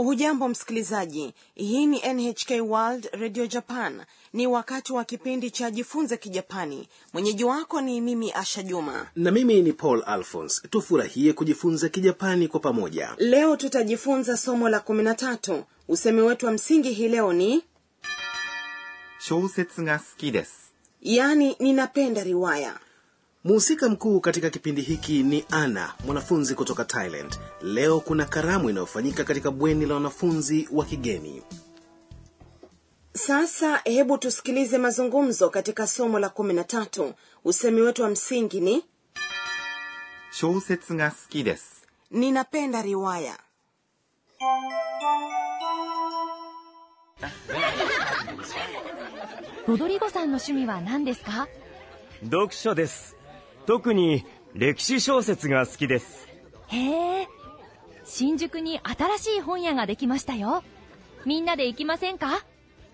hujambo msikilizaji hii ni nhk world radio japan ni wakati wa kipindi cha jifunze kijapani mwenyeji wako ni mimi asha juma na mimi ni paul alphons tufurahie kujifunza kijapani kwa pamoja leo tutajifunza somo la kumi na tatu usemi wetu wa msingi hii leo ni 小説が好きです。 yaani ninapenda riwaya mhusika mkuu katika kipindi hiki ni ana mwanafunzi kutoka thailand leo kuna karamu inayofanyika katika bweni la wanafunzi wa kigeni sasa hebu tusikilize mazungumzo katika somo la kumi na tatu usemi wetu wa msingi ni 小説が好きです。 ninapenda riwaya ロドリゴさんの趣味は何ですか読書です特に歴史小説が好きですへえ新宿に新しい本屋ができましたよみんなで行きませんか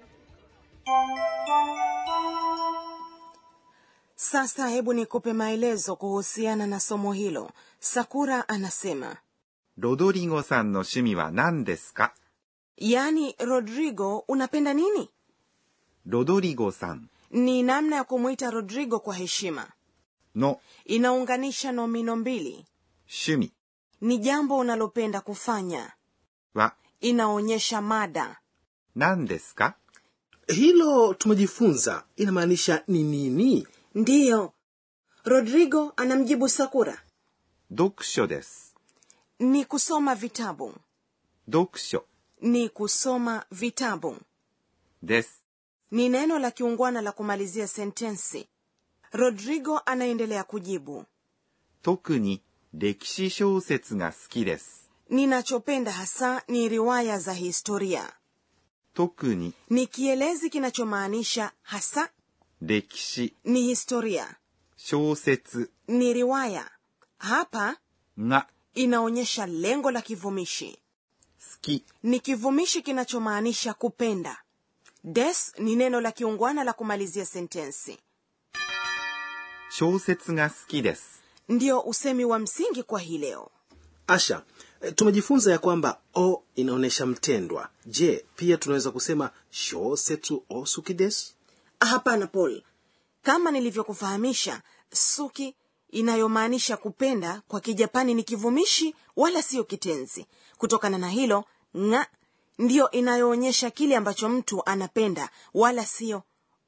sasa hebu nikupe maelezo kuhusiana na somo hilo sakura anasema ロドリゴさんの趣味は何ですか yaani rodrigo unapenda nini ロドリゴさん ni namna ya kumwita rodrigo kwa heshima の inaunganisha nomino mbili 趣味 ni jambo unalopenda kufanya は inaonyesha mada 何ですか hilo tumejifunza inamaanisha ni nini ndiyo rodrigo anamjibu sakura 読書です。 ni kusoma vitabu 読書 ni kusoma vitabu です。 ni neno la kiungwana la kumalizia sentensi rodrigo anaendelea kujibu 特に歴史小説が好きです。 ninachopenda hasa ni riwaya za historia 特に ni kielezi kinachomaanisha hasa 歴史 ni historia 小説 ni riwaya hapa が inaonyesha lengo la kivumishi 好き ni kivumishi kinachomaanisha kupenda des ni neno la kiungwana la kumalizia sentensi 小説が好きです。 ndio usemi wa msingi kwa hii leo asha eh, tumejifunza ya kwamba o inaonyesha mtendwa je pia tunaweza kusema shosetsu o sukides hapana paul kama nilivyokufahamisha suki inayomaanisha kupenda kwa kijapani ni kivumishi wala siyo kitenzi kutokana na hilo nga ndiyo inayoonyesha kile ambacho mtu anapenda wala siyo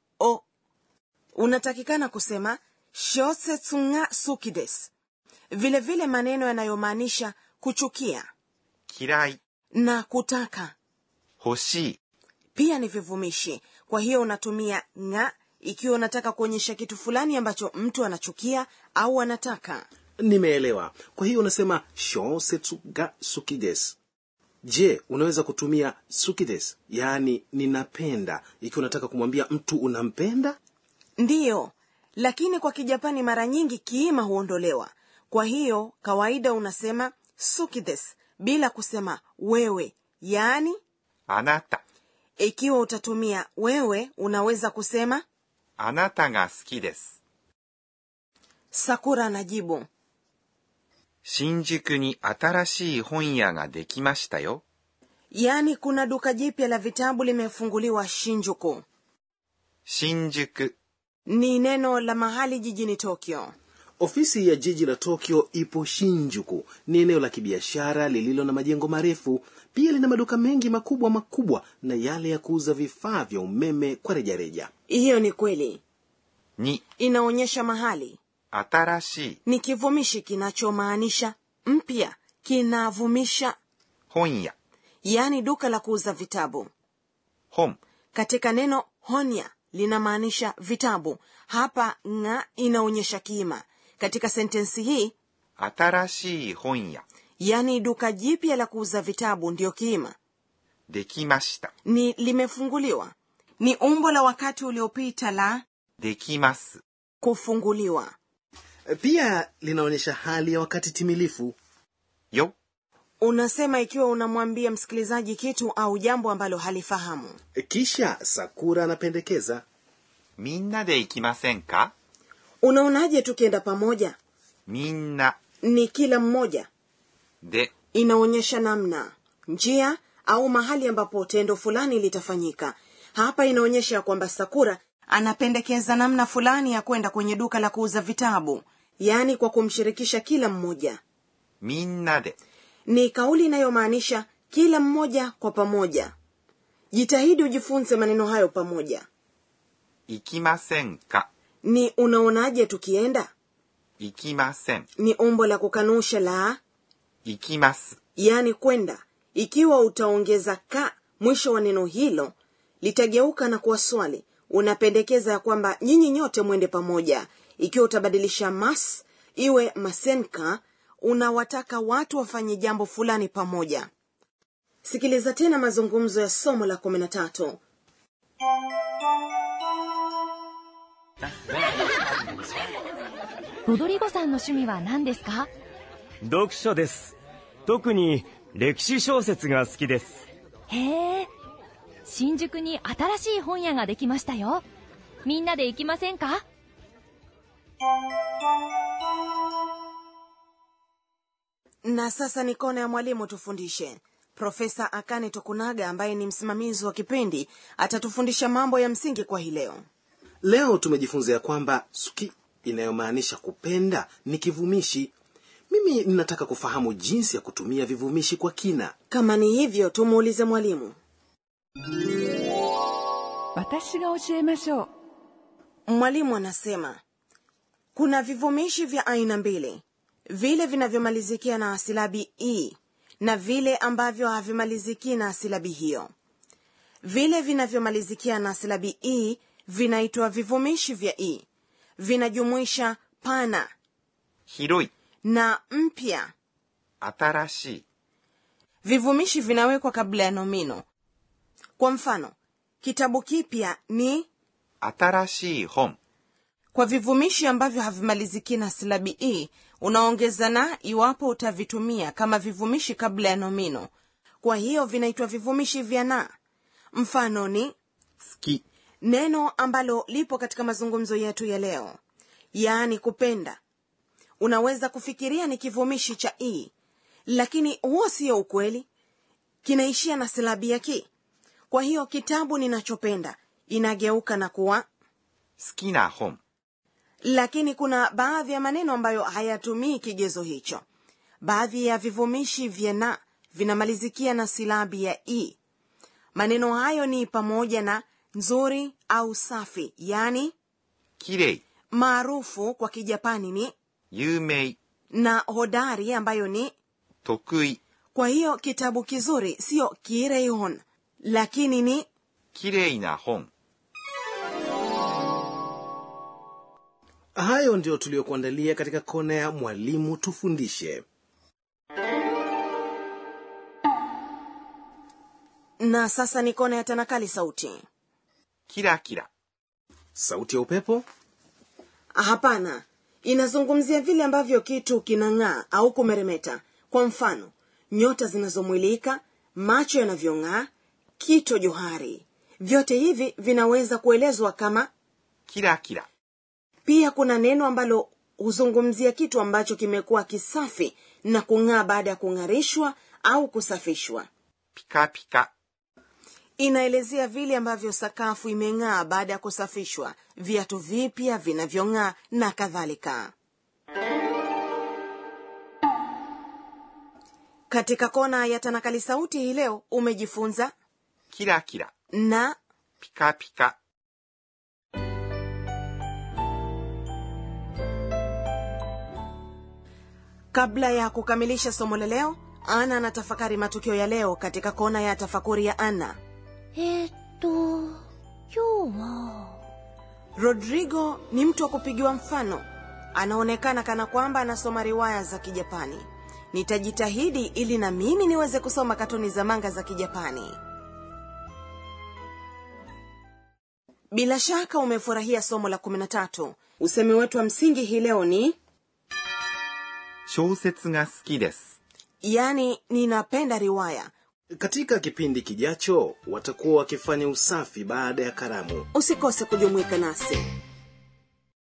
o unatakikana kusema shosetsu nga suki des vile vile maneno yanayomaanisha kuchukia 嫌い、 na kutaka 欲しい、 pia ni vivumishi kwa hiyo unatumia nga ikiwa unataka kuonyesha kitu fulani ambacho mtu anachukia au anataka nimeelewa kwa hiyo unasema shosetsu ga sukides je unaweza kutumia sukides yaani ninapenda ikiwa unataka kumwambia mtu unampenda ndiyo lakini kwa kijapani mara nyingi kiima huondolewa kwa hiyo kawaida unasema sukides bila kusema wewe yaani あなた、 ikiwa utatumia wewe unaweza kusema あなたが好きです。 sakura anajibu 新宿に新しい本屋ができましたよ。 yaani kuna duka jipya la vitabu limefunguliwa shinjuku 新宿 ni neno la mahali jijini tokyo ofisi ya jiji la tokyo ipo shinjuku ni eneo la kibiashara lililo na majengo marefu pia lina maduka mengi makubwa makubwa na yale ya kuuza vifaa vya umeme kwa rejareja hiyo ni kweli に inaonyesha mahali 新しい ni kivumishi kinachomaanisha mpya kinavumisha 本屋、 yaani duka la kuuza vitabu 本、 katika neno honya linamaanisha vitabu hapa nga inaonyesha kiima katika sentensi hii 新しい本屋、 yaani duka jipya la kuuza vitabu ndiyo kiima できました。 ni limefunguliwa ni umbo la wakati uliopita la できます。 kufunguliwa pia linaonyesha hali ya wakati timilifu よ、 unasema ikiwa unamwambia msikilizaji kitu au jambo ambalo halifahamu kisha sakura anapendekeza みんなで行きませんか unaonaje tukienda pamoja みんな ni kila mmoja で inaonyesha namna njia au mahali ambapo tendo fulani litafanyika hapa inaonyesha ya kwamba sakura anapendekeza namna fulani ya kwenda kwenye duka la kuuza vitabu yaani kwa kumshirikisha kila mmoja みんなで ni kauli inayomaanisha kila mmoja kwa pamoja jitahidi ujifunze maneno hayo pamoja 行きませんか ni unaonaje tukienda 行きません ni umbo la kukanusha la 行きます yaani kwenda ikiwa utaongeza ka mwisho wa neno hilo litageuka na kuwa swali unapendekeza ya kwamba nyinyi nyote mwende pamoja ikiwa utabadilisha mas iwe masenka unawataka watu wafanye jambo fulani pamoja sikiliza tena mazungumzo ya somo la kumi na tatu ロドリゴさんの趣味は何ですか読書です特に歴史小説が好きですへえ新宿に新しい本屋ができましたよみんなで行きませんか na sasa ni kona ya mwalimu tufundishe profesa akane tokunaga ambaye ni msimamizi wa kipindi atatufundisha mambo ya msingi kwa hii leo leo tumejifunza ya kwamba suki inayomaanisha kupenda ni kivumishi mimi ninataka kufahamu jinsi ya kutumia vivumishi kwa kina kama ni hivyo tumuulize mwalimu 私が教えましょう mwalimu anasema kuna vivumishi vya aina mbili vile vinavyomalizikia na silabi e na vile ambavyo havimaliziki na silabi hiyo vile vinavyomalizikia na silabi e vinaitwa vivumishi vya e vinajumuisha pana 広い na mpya 新しい vivumishi vinawekwa kabla ya nomino kwa mfano kitabu kipya ni 新しい本 kwa vivumishi ambavyo havimaliziki na silabi e unaongeza na iwapo utavitumia kama vivumishi kabla ya nomino kwa hiyo vinaitwa vivumishi vya na mfano ni 好き neno ambalo lipo katika mazungumzo yetu ya leo yaani kupenda unaweza kufikiria ni kivumishi cha e lakini huo sio ukweli kinaishia na silabi ya ki kwa hiyo kitabu ninachopenda inageuka na kuwa 好きな本 lakini kuna baadhi ya maneno ambayo hayatumii kigezo hicho baadhi ya vivumishi vya na vinamalizikia na silabi ya e maneno hayo ni pamoja na nzuri au safi yaani きれい maarufu kwa kijapani ni 有名 na hodari ambayo ni 得意 kwa hiyo kitabu kizuri sio kireihon lakini ni きれいな本 hayo ndio tuliyokuandalia katika kona ya mwalimu tufundishe na sasa ni kona ya tanakali sauti キラキラ sauti ya upepo hapana inazungumzia vile ambavyo kitu kinang'aa au kumeremeta kwa mfano nyota zinazomwilika macho yanavyong'aa kito johari vyote hivi vinaweza kuelezwa kama キラキラ pia kuna neno ambalo huzungumzia kitu ambacho kimekuwa kisafi na kung'aa baada ya kung'arishwa au kusafishwa ピカピカ inaelezea vile ambavyo sakafu imeng'aa baada ya kusafishwa viatu vipya vinavyong'aa na kadhalika katika kona ya tanakali sauti hii leo umejifunza キラキラ na ピカピカ kabla ya kukamilisha somo la leo ana anatafakari matukio ya leo katika kona ya tafakuri ya ana えー、っと今日は rodrigo ni mtu wa kupigiwa mfano anaonekana kana kwamba anasoma riwaya za kijapani nitajitahidi ili na mimi niweze kusoma katuni za manga za kijapani bila shaka umefurahia somo la 13 usemi wetu wa msingi hii leo ni 小説が好きです yani ninapenda riwaya katika kipindi kijacho watakuwa wakifanya usafi baada ya karamu usikose kujumuika nasi